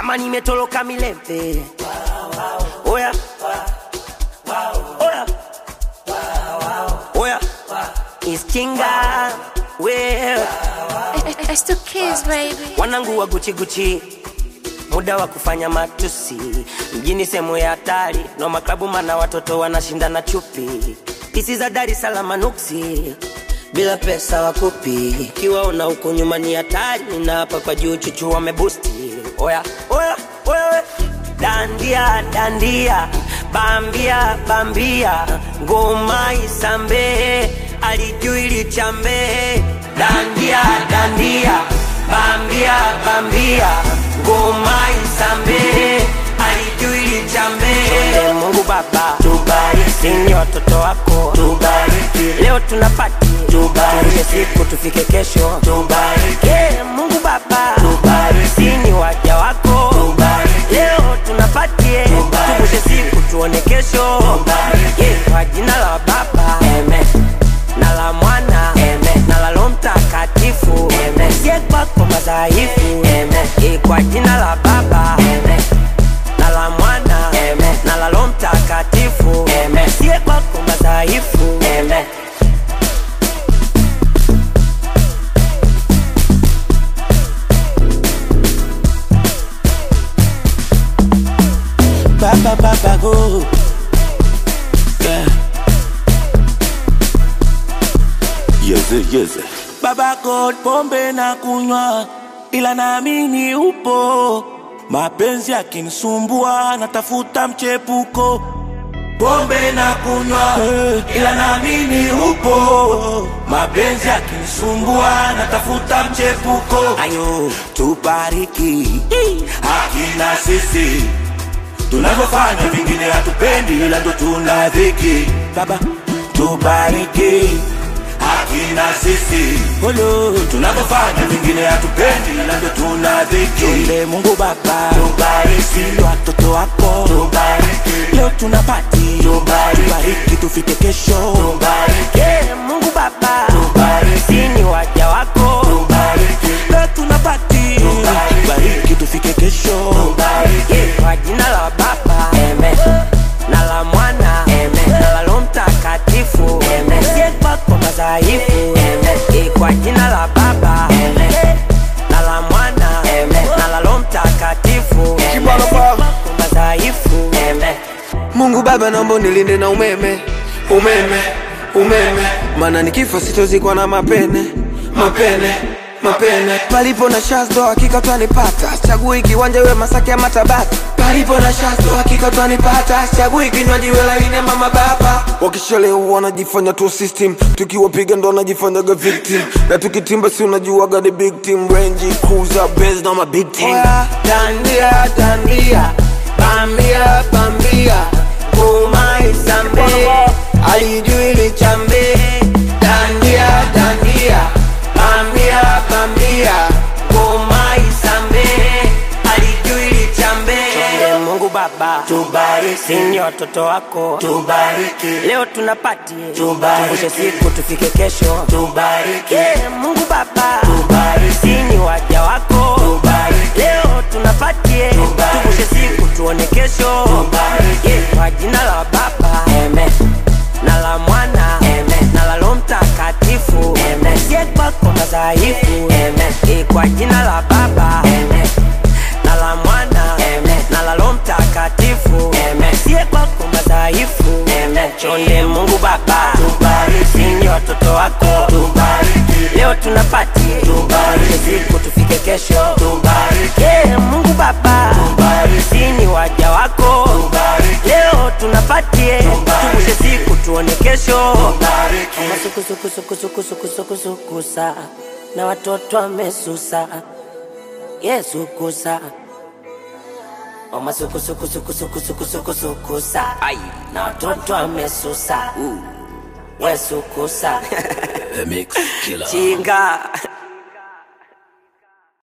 kama nimetoloka milembe oya oya oya iskinga wewe I, I still kiss, baby. wanangu wa guchiguchi muda wa kufanya matusi mjini sehemu ya hatari no maklabu mana watoto wanashindana chupi pisi za dar es salaam nuksi bila pesa wakupi kiwaona huko nyuma ni hatari na hapa kwa juu chuchu wamebusti oya oya oya we. dandia dandia bambia bambia ngoma isambe alijui lichambe dandia dandia bambia bambia ngoma isambe alijui lichambe Chonde mungu baba tubariki ni watoto wako tubariki leo tunapati tubariki siku tufike kesho tubariki yeah, mungu baba tubariki ni waja wako tubariki leo tunapatie tuvushe siku tuone kesho tubariki yeah, kwa jina la baba amen na la mwana Amen. na la Roho Mtakatifu sie kwako madhaifu Eh, kwa jina la Baba Amen. na la mwana Amen. na la Roho Mtakatifu sie kwako madhaifu Amen. Baba Baba go. Yeah. Yeze, yeze. Baba God, pombe na kunywa, ila naamini upo. Mapenzi yakinisumbua, natafuta mchepuko. Pombe na kunywa, ila naamini upo. Mapenzi yakinisumbua, natafuta mchepuko. Ayo, tubariki, hakina sisi tunavyofanya vingine hatupendi, ila ndo tuna dhiki. Baba, tubariki hakina sisi Olo, tunavyofanya vingine hatupendi, ila ndo tuna dhiki. Chonde Mungu Baba, tubariki watoto wako, tubariki leo tunapati, tubariki, tubariki tufike kesho, tubariki Yeah, Mungu Baba Tubariki. ni waja wako tubariki leo tunapati, Tubariki. tubariki tufike kesho, tubariki Yeah, kwa jina la Baba Amen. na la Mwana Amen. na la Roho Mtakatifu sie kwako madhaifu Eh, kwa jina la Baba Amen. na la Mwana Amen. na la Roho Mtakatifu sie kwako madhaifu Amen. Mungu Baba, naomba nilinde na umeme, umeme, umeme, maana nikifa sitozikwa na mapene, mapene, mapene. Palipo na shazdo hakika twanipata, chagui kiwanja iwe Masaki ama Tabata. Palipo na shazdo hakika twanipata, chagui kinywaji iwe laini ama mababa. Wakishalewa wanajifanya tu system, tukiwapiga ndo wanajifanyaga victim, na tukitimba si unajuaga the big team, Range Cruiser, Benz na ma big team. Oya, dandia, dandia, bambia, bambia, ngoma isambe, alijui lichambe, dandia, dandia, bambia, bambia, ngoma isambe, alijui lichambe. Chonde Mungu Baba tubariki ni watoto wako tubariki leo tunapati Tubariki. tuvushe siku tufike kesho tubariki Yeah, Mungu Baba Tubariki. ni waja wako Tubariki. leo tunapatie Tubariki. tuvushe siku tuone kesho Tubariki. Yeah, kwa jina la Baba Amen. na la Mwana Amen. na la Roho Mtakatifu sie kwako madhaifu Eh, kwa jina la Baba Amen. na la Mwana Amen. na la Roho Mtakatifu sie kwako madhaifu chonde Mungu Baba Tubariki. ni watoto wako tubariki leo tunapati Tubariki. siku tufike kesho tubariki yeah, Mungu Baba Tubariki. ni waja wako Tubariki. leo tunapatie tuvushe siku tuone kesho tubariki masukusukusukusukusukusukusa na watoto wamesusa Yesu kusa omasukusukusukusukusukusukusa na watoto wamesusa Wesu kusa The Mix Killer. chinga